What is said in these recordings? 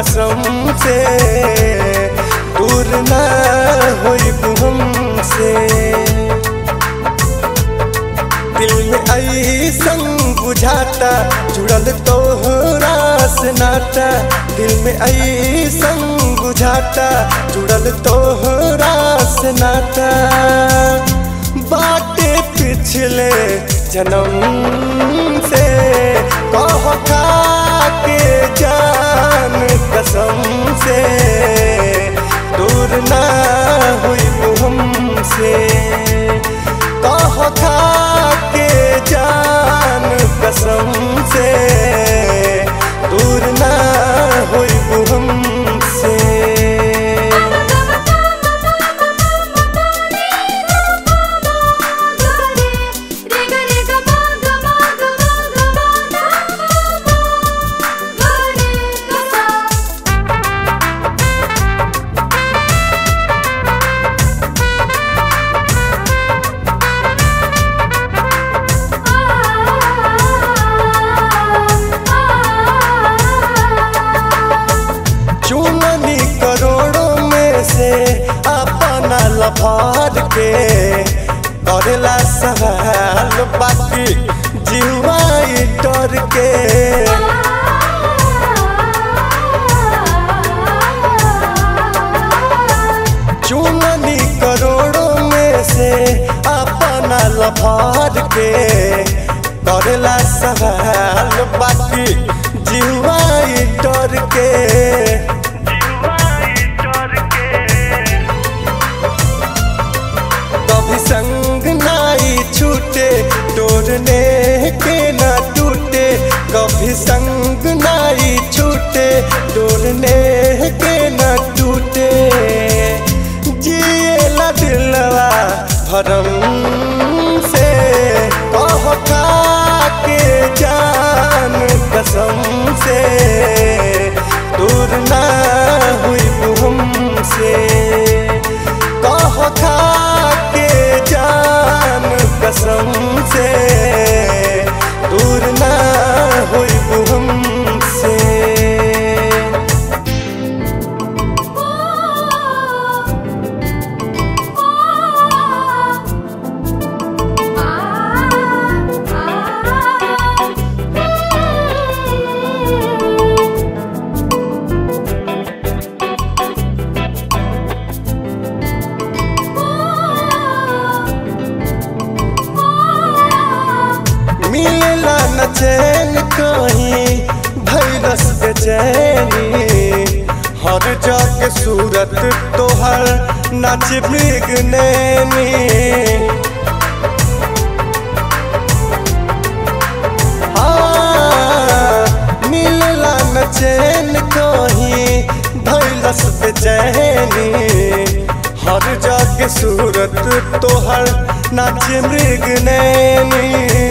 कसम से दूर ना होई हमसे दिल में ऐसन बुझाता जुड़ल तोहरा से नाता दिल में ऐसन बुझाता जुड़ल तोहरा से नाता बाटे पिछले जन्म से कह खा के जान कसम से दूर ना हुई हमसे कह खा के जान कसम से दूर ना हुई हमसे चुननी करोड़ों में से अपना लभार के करेला सवाल बाकी जीवाई डर के चुननी करोड़ों में से अपना लभार के करेला सवाल बाकी जीवाई डर के कभी संग नाई छूटे तोड़ने के ना टूटे कभी संग नाई छूटे तोड़ने के ना टूटे जिए ला दिलवा भरम से कह खा के जान कसम से दूर ना हुई हमसे कह खा के जान कसम से दूर ना हुई हमसे मिलला न चैन कहीं भैरस बेचैनी हर जग सूरत तोहर नाच मृग नैनी हाँ, मिलला न चैन कहीं भैरस बेचैनी हर जग सूरत तोहर नाच मृग नैनी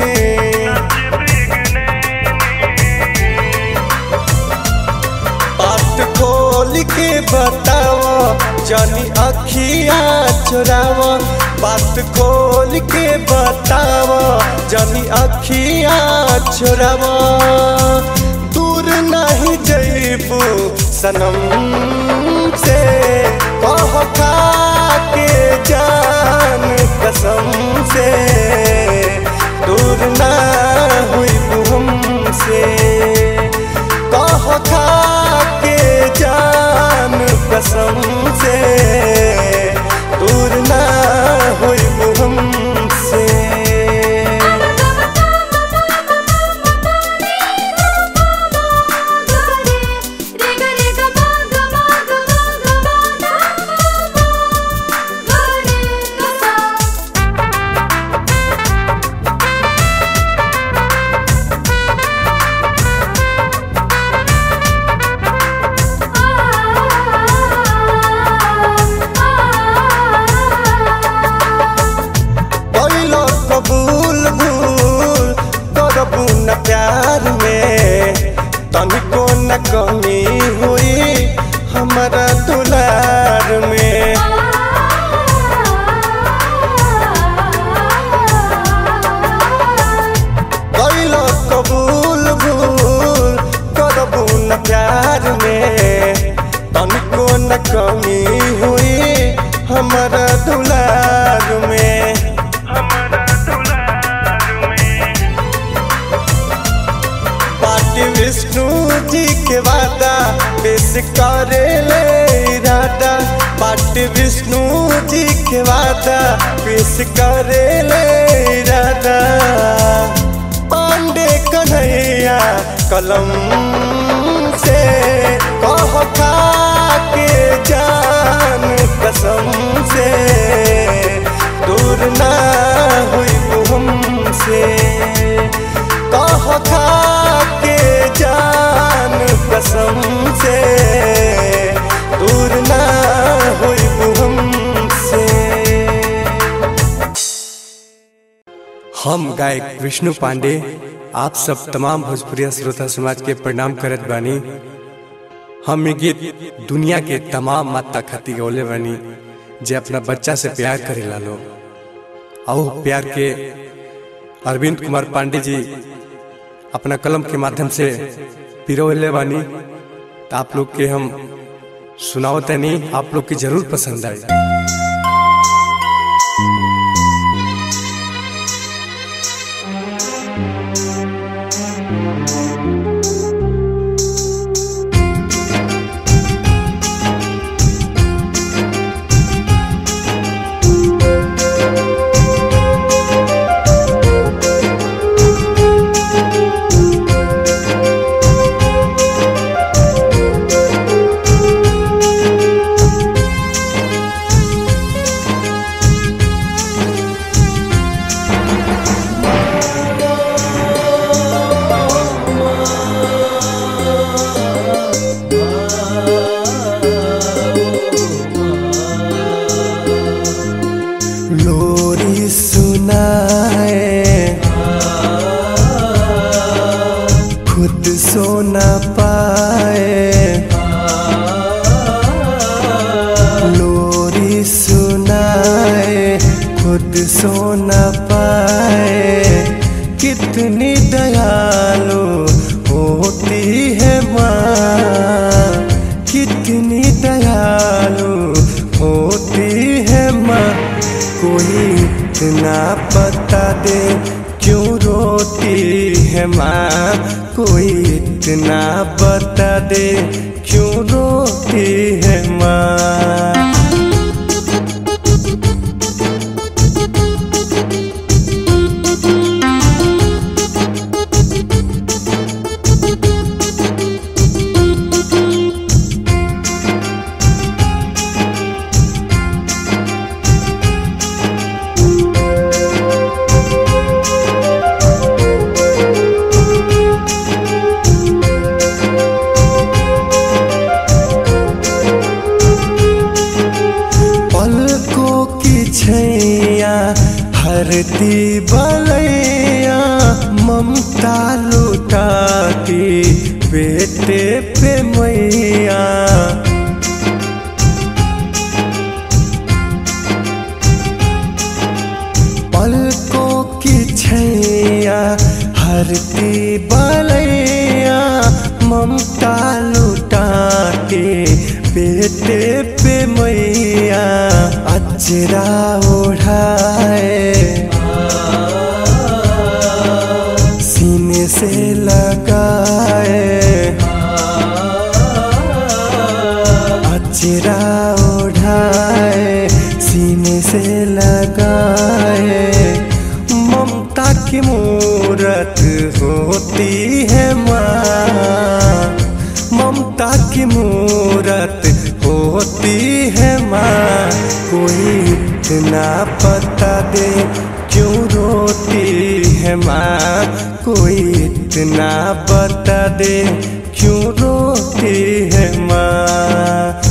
बात खोल के बताओ जानी अखिया चुराव बात खोल के बताओ जानी अखिया चुराव दूर नहीं जइबू सनम से कह खा के जान कसम से दूर ना हुई हमसे कह खा के जान कसम से दूर ना हुई हमसे कैलो कबूल भूल करबू न प्यार में तनिको न कमी हुई हमारा दुलार में कैलो कबूल भूल करबू न प्यार में के वादा पेश करे ले इरादा पांडे कन्हैया कलम से कह खा के जान कसम से दूर ना हुई हमसे कह खा के जान कसम से दूर ना हुई हमसे हम गायक विष्णु पांडे आप सब तमाम भोजपुरिया श्रोता समाज के प्रणाम करत बानी हम ये गीत दुनिया के तमाम माता खाती गौले बानी जे अपना बच्चा से प्यार करे लालो आओ प्यार के अरविंद कुमार पांडे जी अपना कलम के माध्यम से पिरोले बानी तो आप लोग के हम सुनावते नहीं आप लोग की जरूर पसंद आए लोरी सुनाए खुद सो न पाए लोरी सुनाए खुद सो न पाए कितनी दयालु होती है माँ कितनी दयालु होती है माँ कोई इतना पता दे क्यों रोती है माँ कोई इतना बता दे क्यों रोती है माँ पलकों की छैया हरती बलैया ममता लुटाती बेटे पे मैया पलकों की छैया हरती बलैया ममता लुटाते बेटे पे मैया अजरा ओढ़ाए सीने से लगाए अजरा ओढ़ाए सीने से लगाए ममता की मूरत होती है माँ ममता की मूरत होती है माँ कोई इतना पता दे क्यों रोती है माँ कोई इतना बता दे क्यों रोती है माँ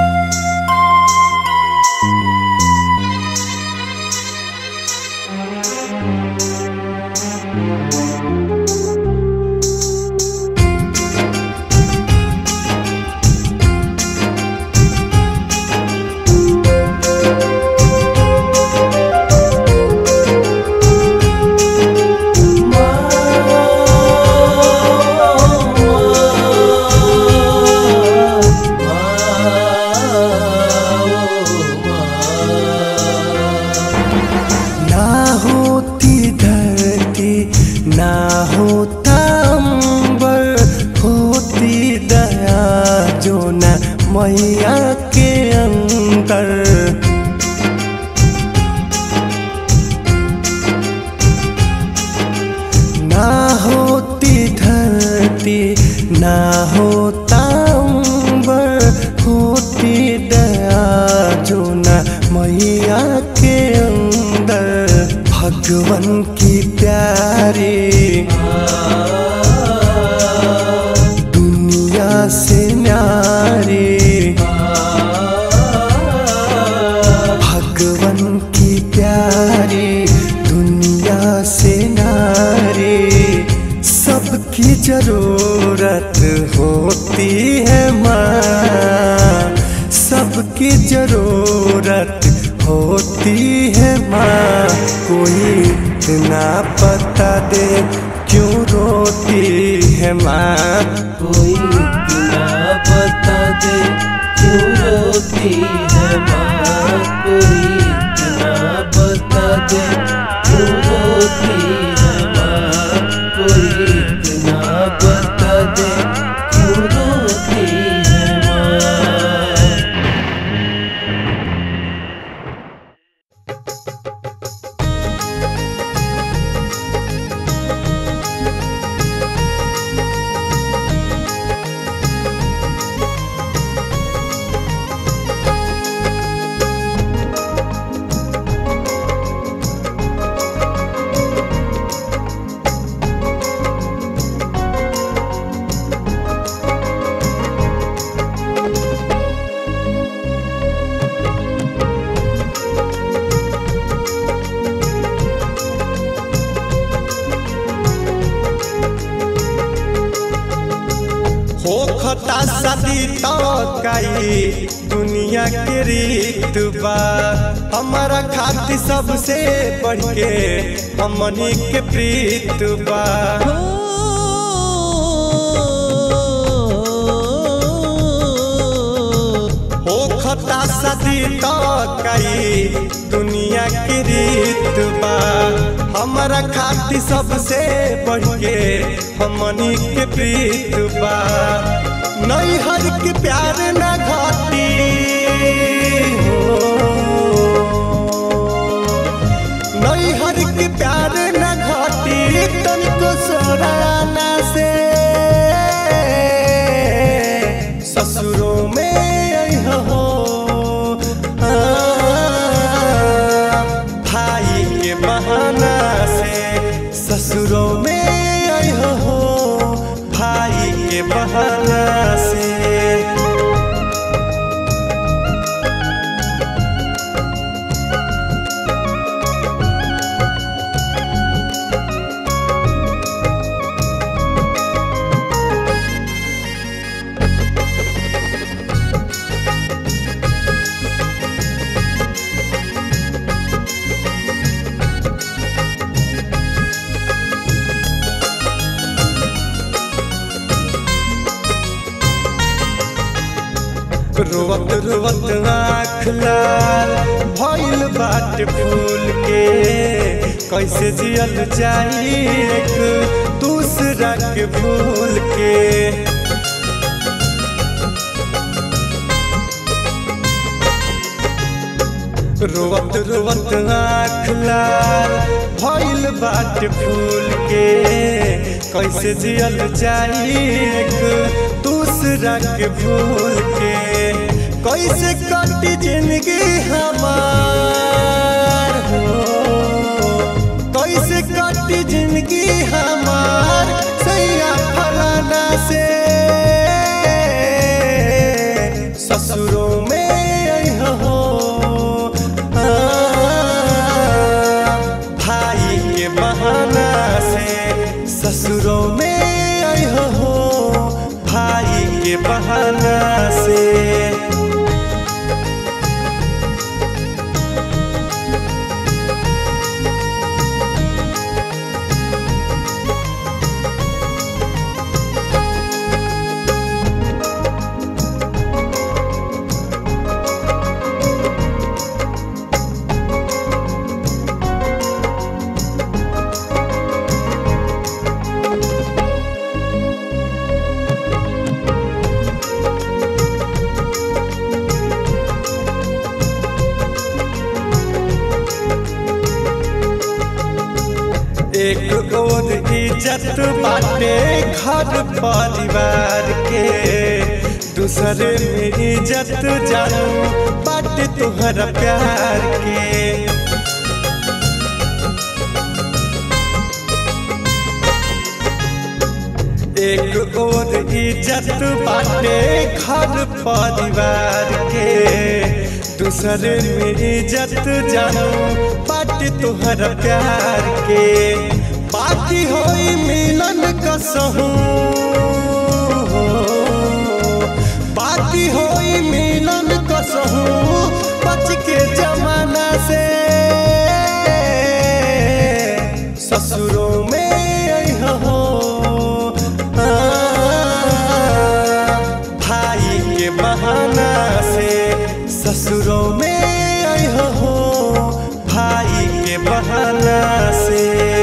ना होती धरती ना होता अंबर होती दया जो न मैया के अंदर भगवान की प्यारी दुनिया से न्यारी भगवान की प्यारी दुनिया से नारी सबकी जरूरत होती है माँ सबकी जरूरत होती है माँ कोई इतना पता दे क्यों रोती है माँ कोई इतना बता दे क्यों रोती है माँ कोई इतना बता दे क्यों रोती है माँ कोई इतना बता दे क्यों रोती है माँ होखता शादी तो कई दुनिया के रीत बा हमारा खाती सबसे बढ़ के हमनी के प्रीत बा होखता शादी तो कई दुनिया की रीत बा हमारा खाती सबसे बढ़ के हमनी के प्रीत बा नहीं हर के प्यार न घाटी हो नहीं हर के प्यार न घाटी तनिको सोराना से ससुरों में अइह हो आ, भाई के बहाना से ससुरों में अइह हो भाई के बहाना से रोवत रोवत आँख लाल भइल बाट फूल के कैसे जियल जाई एक दूसरा के भूल के रोवत रोवत आँख लाल भइल बाट फूल के कैसे जियल जाई एक दूसरा के भूल के कैसे कटी जिंदगी हमार हो कैसे कटी जिंदगी हमार सैया फलाना से ससुरों में अइह हो आ, भाई के बहाना से ससुरों में अइह हो भाई के बहाना से एक और इज्जत बाटे घर परिवार के दूसरे में इज्जत जानू बाटे तुहरा प्यार के एक और इज्जत बाटे घर परिवार के दूसरे में इज्जत जानू बाटे तोहर प्यार के बाकी होई मिलन कसहू बाकी होई मिलन कसहू बच के जमाना से ससुरों में अइहा हो आ, भाई के बहाना से ससुरों में अइहा हो भाई के बहाना से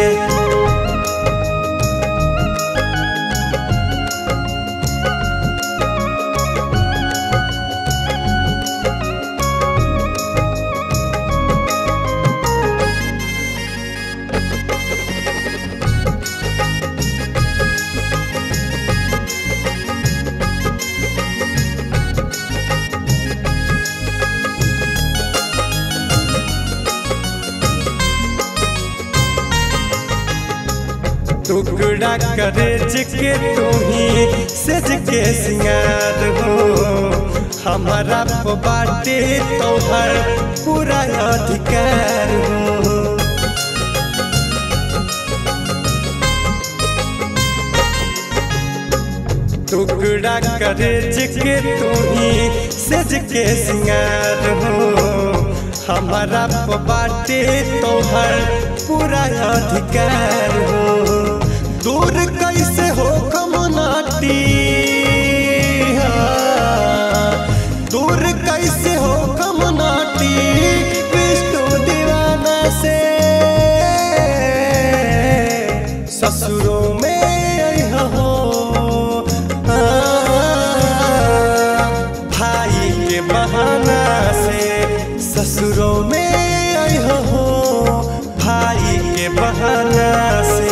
टुकड़ा करे के तू ही सज के सिंगार हो हमारा प बाटे तोहर पूरा अधिकार हो टुकड़ा करे के तू ही सज के सिंगार हो हमारा प बाटे तोहर पूरा अधिकार हो दूर कैसे हो कमनाटी दूर कैसे हो कमनाटी विष्णु दीवाना से ससुरों में अइहा हो आ, भाई के बहाना से ससुरों में अइहा हो भाई के बहाना से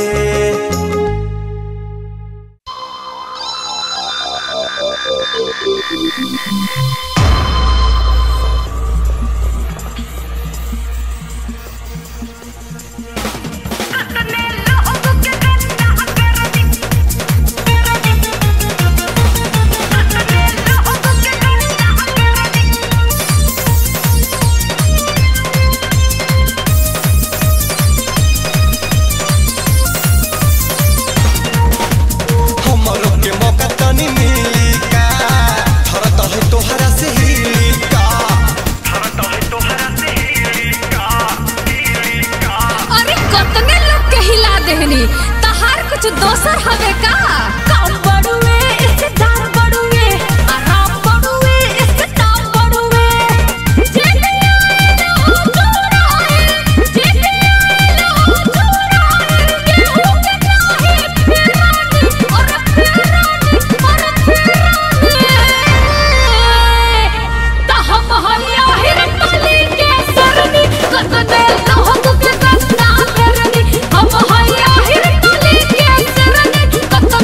हमरो के मौका तनी मिली का थरत है तोहरा से ही का अरे कतने लोग के हिला देहनी तहार कुछ दोसर हवे का काम बड़ुए इससे दाम बड़ुए आराम बड़ुए इससे दाम बड़ुए जेके आए ना हो चूड़ा है जेके आए ना हो चूड़ा है गेहूं के चाहे फिरानी और फिरानी और फिरानी ता हम हरिया हिरकली के सरनी कतने लोग के गंदा करनी हम हरिया हिरकली के सरनी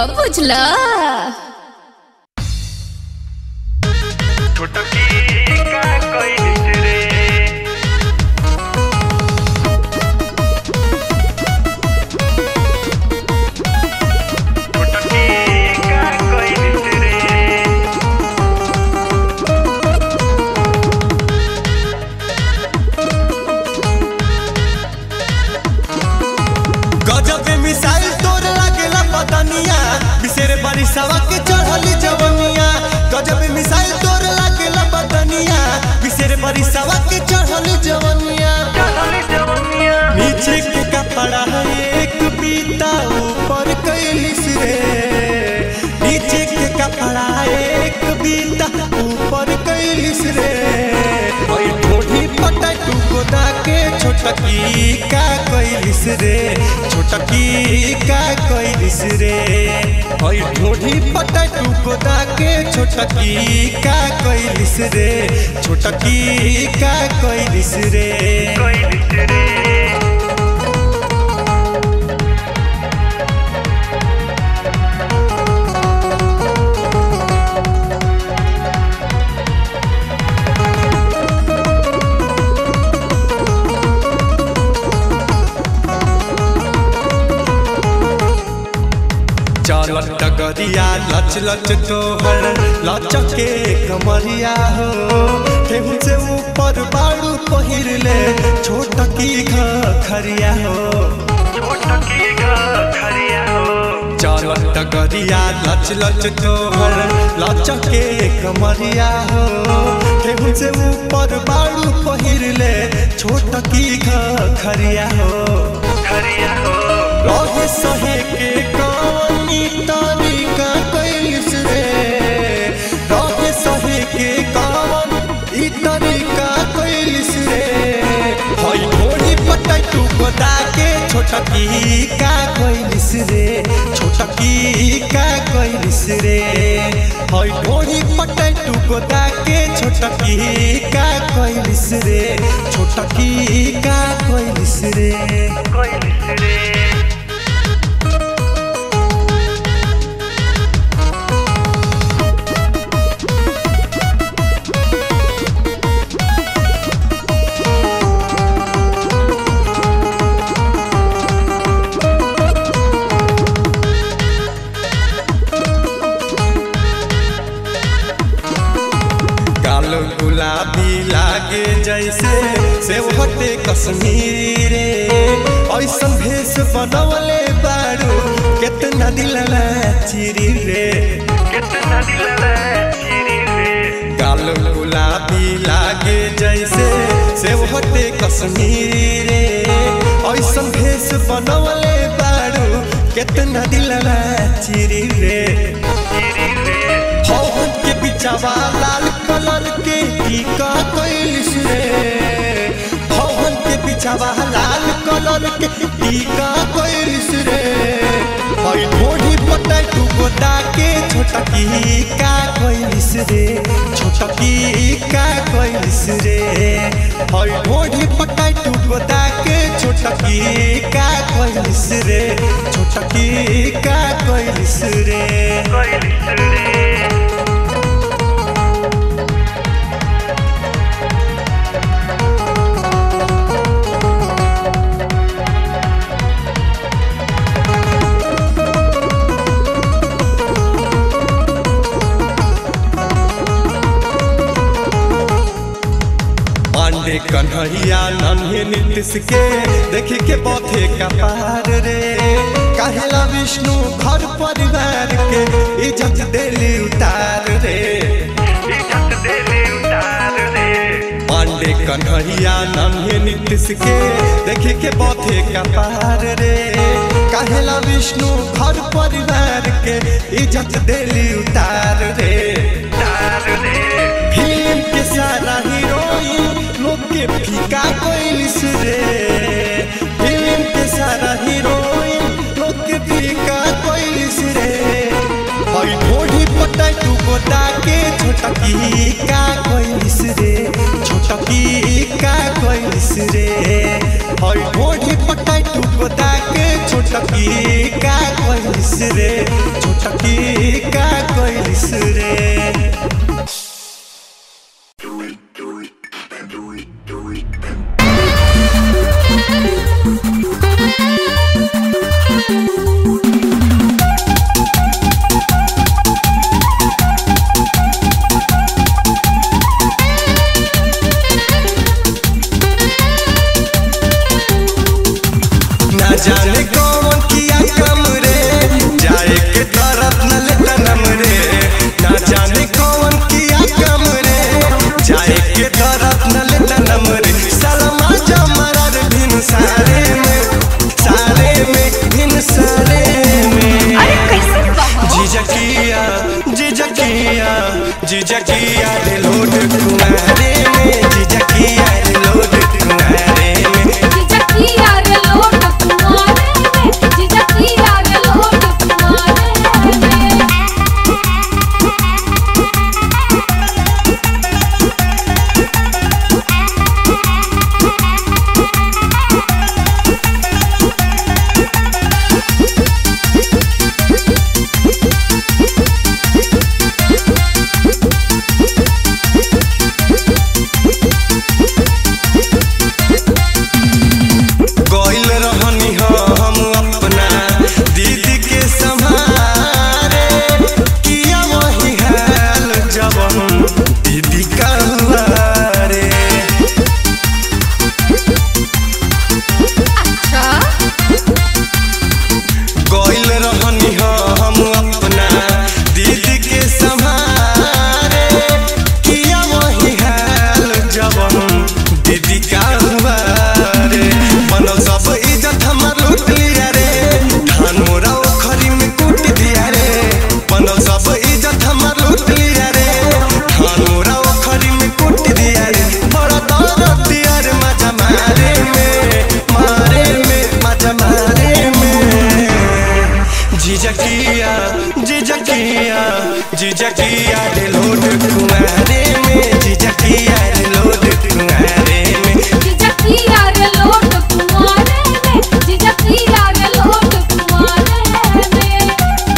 बुझला गजब मिसाइल तोर लागेला पतनिया बिसेर बारिशवा के चढ़ली जवनिया गजब मिसाइल तोर लागेला पतनिया बिसेर बारिशवा के चढ़ली जवनिया नीचे के कपड़ा एक बीता ऊपर कैलिस रे नीचे के कपड़ा एक बीता ऊपर कैलिस रे ओई ढोढ़ी पटटू गोदा के छोटकी का कैलिस रे छोटकी का कैलिस रे ओई ढोढ़ी पटटू गोदा के छोटकी का कैलिस रे छोटकी का कैलिस रे चलत डगरिया लच लच तोहर लचके कमरिया हो ठेहू से ऊपर बाड़ू पहिर ले छोट की खरिया हो चलत डगरिया लच लच तोहर लचके कमरिया हो ठेहू से ऊपर बाड़ू पहिर ले छोट की खरिया हो रहे सहे के कौनी तरीका कैलिस रे रहे सहे के कौन ई तरीका कैलिस रे हई घोड़ी पटटू गोदा के छोटकी का कैलिस रे छोटकी का कैलिस रे हई घोड़ी पटटू गोदा के छोटकी का कैलिस रे छोटकी का कैलिस रे गाल गुलाबी लागे जैसे सेवहटे कश्मीरी रे ऐसन भेष बनवले बारू केतना दिलला चिरी रे गाल गुलाबी लागे जैसे सेवहटे कश्मीरी रे ऐसन भेष बनवले बारू केतना दिलला चिरी रे हवन के बिचावा लाल कलर के टीका कैलिस रे हवन के बिचावा लाल कलर के टीका कैलिस रे हई ढोढ़ी पटटू गोदा के छोटकी का कैलिस रे छोटकी का कैलिस रे हई ढोढ़ी पटटू गोदा के छोटकी का कैलिस रे छोटकी का कैलिस रे पांडे कन्हैया नन्हे नीतीश के देखी के पौधे का पार रे काहेला विष्णु घर परिवार के इज्जत देली उतार रे पांडे कन्हैया नन्हे नीतीश के देखी के पौधे का पार रे काहेला विष्णु घर परिवार के इज्जत देली उतार रे फिल्म के सारा हीरोइन लोग के फीका कोइलिस रे फिल्म के सारा हीरोइन लोग के फीका कोइलिस रे हई ढोढ़ी पटटू गोदा के छोटकी का कोइलिस रे छोटकी का कोइलिस रे हई ढोढ़ी पटटू गोदा के छोटकी का कोइलिस रे छोटकी जाने कौन किया कम रे जाए के तरफ न ले तनम रे ना जाने कौन किया कम रे जाए के तरफ न ले तनम रे सलमा जमरा रे भिन सारे में सारे में भिन सारे में अरे कैसे बहा जिजकिया जिजकिया जिजकिया रे लोड कुमारे में जिजकिया रे लोड कुमारे में जिजकिया रे लोट कुमारे में जिजकिया रे लोट कुमारे में गइल रहनी हम अपना दीदी के संभारे किया वही हाल जब हम दीदी का हुआ रे अच्छा गइल रहनी हम अपना दीदी के संभारे किया वही हाल जब हम दीदी का हुआ रे बनल सब इज्जत हमर लूट लिया रे धान मोरा ओखरी में कूट दिया रे बनल सब इज्जत हमर लूट लिया रे धान मोरा ओखरी में कूट दिया रे बड़ा दर्द दिया रे मजा मारे में मारे में मजा मारे में जिजकिया जिजकिया जिजकिया रे लोड कुमारे में जिजकिया रे लोड कुमारे में जिजकिया रे लोट कुमारे में जिजकिया रे लोट कुमारे में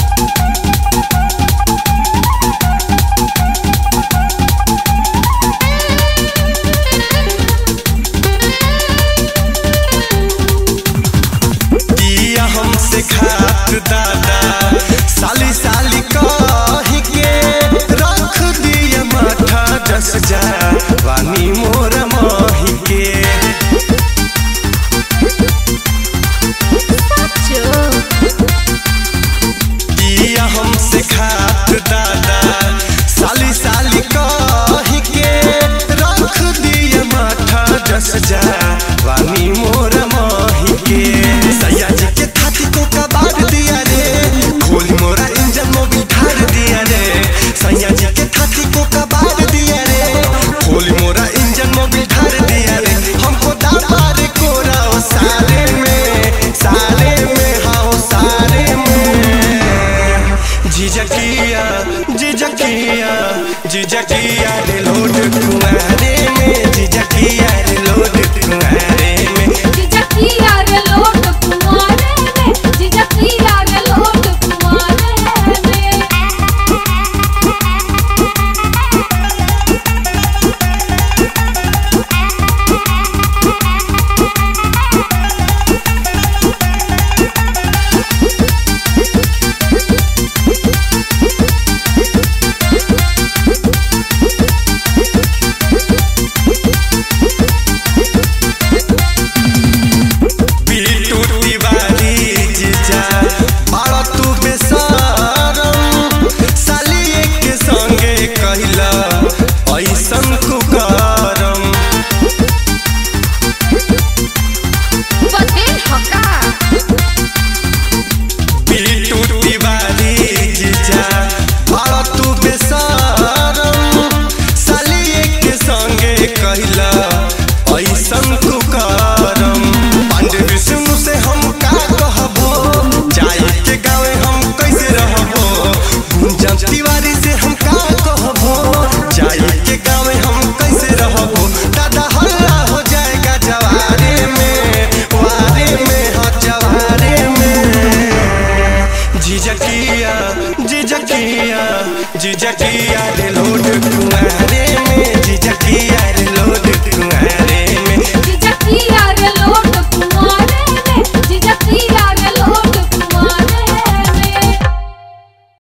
दिया हमसे खात दादा साली साली कही के रख दिया माथा दस जा वानी मोर माही के सचो दिया हमसे खात दादा साली साली कही के रख दिया माथा दस जा वानी मोर माही के सैया जी के थाती को कबाड़ दिया रे खोली मोरा इंजन मोबिल ठार दिया रे सैया जी के थाती को कबाड़ दिया रे खोली मोरा इंजन मोबिल ठार दिया रे हमको दाबा रे कोरा ओ सारे में सारे में हाँ सारे में जिजकिया जिजकिया जिजकिया रे लोड कुमारे में जिजकिया रे लोड कुमारे में जिजकिया रे लोट कुमारे में जिजकिया रे लोट कुमारे में बिटू तिवारी जीजा बड़ा तू बेसारम सालिए के संगे कहिला ऐसन कुकारम बतेन हका बिटू तिवारी जीजा बड़ा तू बेसारम सालिए के संगे कहिला ऐसन कुकारम पांडे विष्णु से हम का कहबो जाए के गावे हम कैसे रहबो गुंजन तिवारी से हम का कहबो जाए के गावे हम कैसे रहबो दादा हल्ला हो जाएगा जवारे में वारे में हाँ जवारे में जिजकिया जिजकिया जिजकिया रे लोड कुमार